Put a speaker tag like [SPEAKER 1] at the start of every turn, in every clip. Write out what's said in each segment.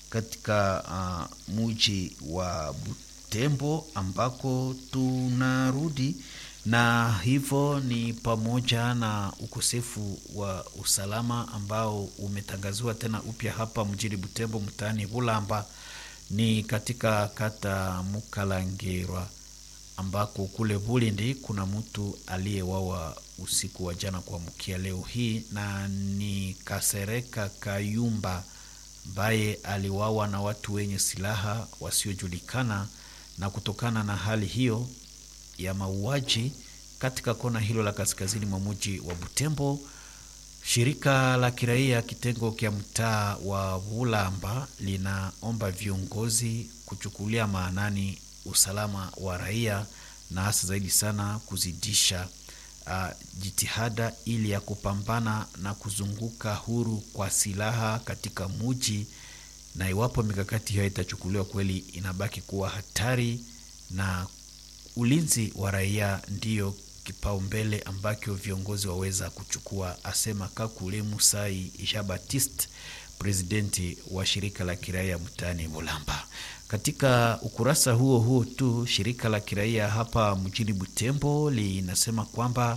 [SPEAKER 1] katika uh, muji wa Butembo ambako tunarudi na hivyo ni pamoja na ukosefu wa usalama ambao umetangaziwa tena upya hapa mjini Butembo, mtaani Bulamba, ni katika kata Mukalangirwa ambako kule Bulindi kuna mtu aliyewawa usiku wa jana kuamkia leo hii, na ni Kasereka Kayumba ambaye aliwawa na watu wenye silaha wasiojulikana. Na kutokana na hali hiyo ya mauaji katika kona hilo la kaskazini mwa mji wa Butembo, shirika la kiraia kitengo kya mtaa wa Bulamba linaomba viongozi kuchukulia maanani usalama wa raia na hasa zaidi sana kuzidisha uh, jitihada ili ya kupambana na kuzunguka huru kwa silaha katika muji, na iwapo mikakati hiyo itachukuliwa kweli, inabaki kuwa hatari na ulinzi wa raia ndiyo kipaumbele ambacho viongozi waweza kuchukua, asema Kakule Musai Jean Baptiste, presidenti wa shirika la kiraia mtaani Mulamba. Katika ukurasa huo huo tu, shirika la kiraia hapa mjini Butembo linasema kwamba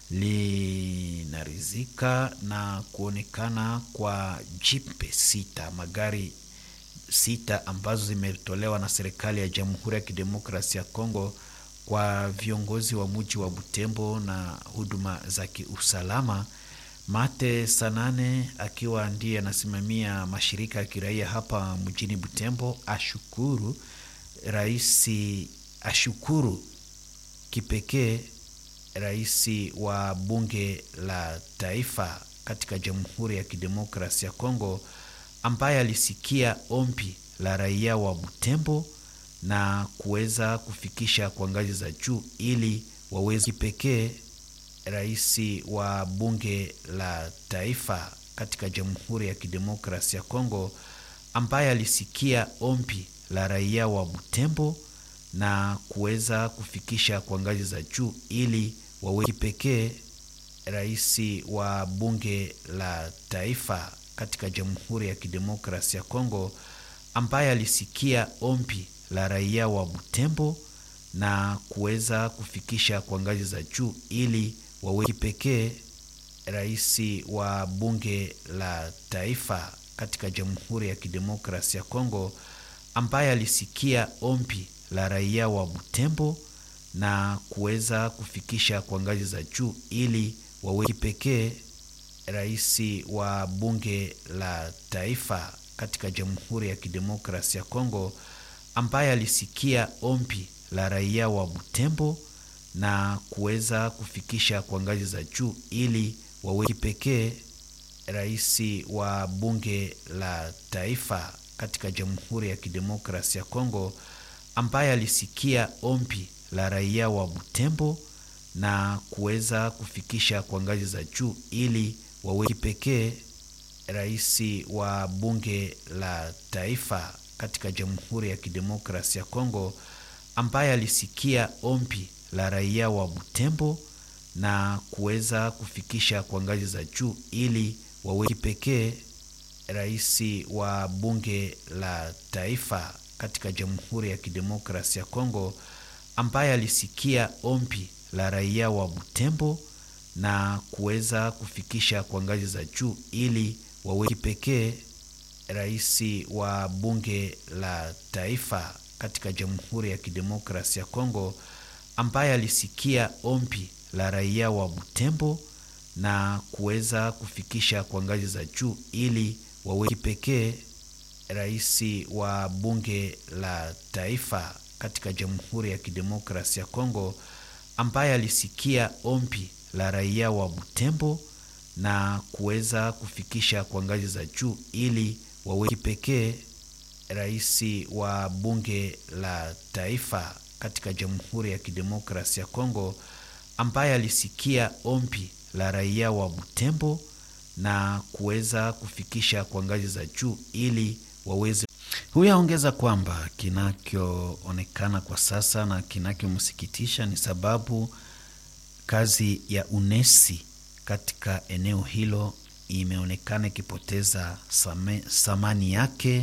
[SPEAKER 1] linaridhika na kuonekana kwa jipe sita, magari sita ambazo zimetolewa na serikali ya Jamhuri ya Kidemokrasia ya Kongo kwa viongozi wa mji wa Butembo na huduma za kiusalama. Mate Sanane akiwa ndiye anasimamia mashirika ya kiraia hapa mjini Butembo ashukuru raisi, ashukuru kipekee rais wa bunge la taifa katika Jamhuri ya Kidemokrasia ya Kongo ambaye alisikia ombi la raia wa Butembo na kuweza kufikisha kwa ngazi za juu ili waweze kipekee rais wa bunge la taifa katika Jamhuri ya Kidemokrasia ya Kongo ambaye alisikia ombi la raia wa Butembo na kuweza kufikisha kwa ngazi za juu ili wawe kipekee rais wa bunge la taifa katika Jamhuri ya Kidemokrasia ya Kongo ambaye alisikia ombi la raia wa Butembo na kuweza kufikisha kwa ngazi za juu ili wawe kipekee rais wa bunge la taifa katika Jamhuri ya Kidemokrasia ya Kongo ambaye alisikia ombi la raia wa Butembo na kuweza kufikisha kwa ngazi za juu ili wawe kipekee rais wa bunge la taifa katika Jamhuri ya Kidemokrasia ya Kongo ambaye alisikia ombi la raia wa Butembo na kuweza kufikisha kwa ngazi za juu ili wawe kipekee rais wa bunge la taifa katika Jamhuri ya Kidemokrasia ya Kongo ambaye alisikia ombi la raia wa Butembo na kuweza kufikisha kwa ngazi za juu ili wawe kipekee rais wa bunge la taifa katika Jamhuri ya Kidemokrasia ya Kongo ambaye alisikia ombi la raia wa Butembo na kuweza kufikisha kwa ngazi za juu ili wawe kipekee rais wa bunge la taifa katika Jamhuri ya Kidemokrasia ya Kongo ambaye alisikia ombi la raia wa Butembo na kuweza kufikisha kwa ngazi za juu ili wawe kipekee rais wa bunge la taifa katika Jamhuri ya Kidemokrasia ya Kongo ambaye alisikia ombi la raia wa Butembo na kuweza kufikisha kwa ngazi za juu ili wawe kipekee rais wa bunge la taifa katika Jamhuri ya Kidemokrasia ya Kongo ambaye alisikia ombi la raia wa Butembo na kuweza kufikisha kwa ngazi za juu ili wawe kipekee rais wa bunge la taifa katika Jamhuri ya Kidemokrasia ya Kongo ambaye alisikia ombi la raia wa Butembo na kuweza kufikisha kwa ngazi za juu ili waweze. Huyu aongeza kwamba kinachoonekana kwa sasa na kinachomsikitisha ni sababu kazi ya unesi katika eneo hilo imeonekana ikipoteza thamani yake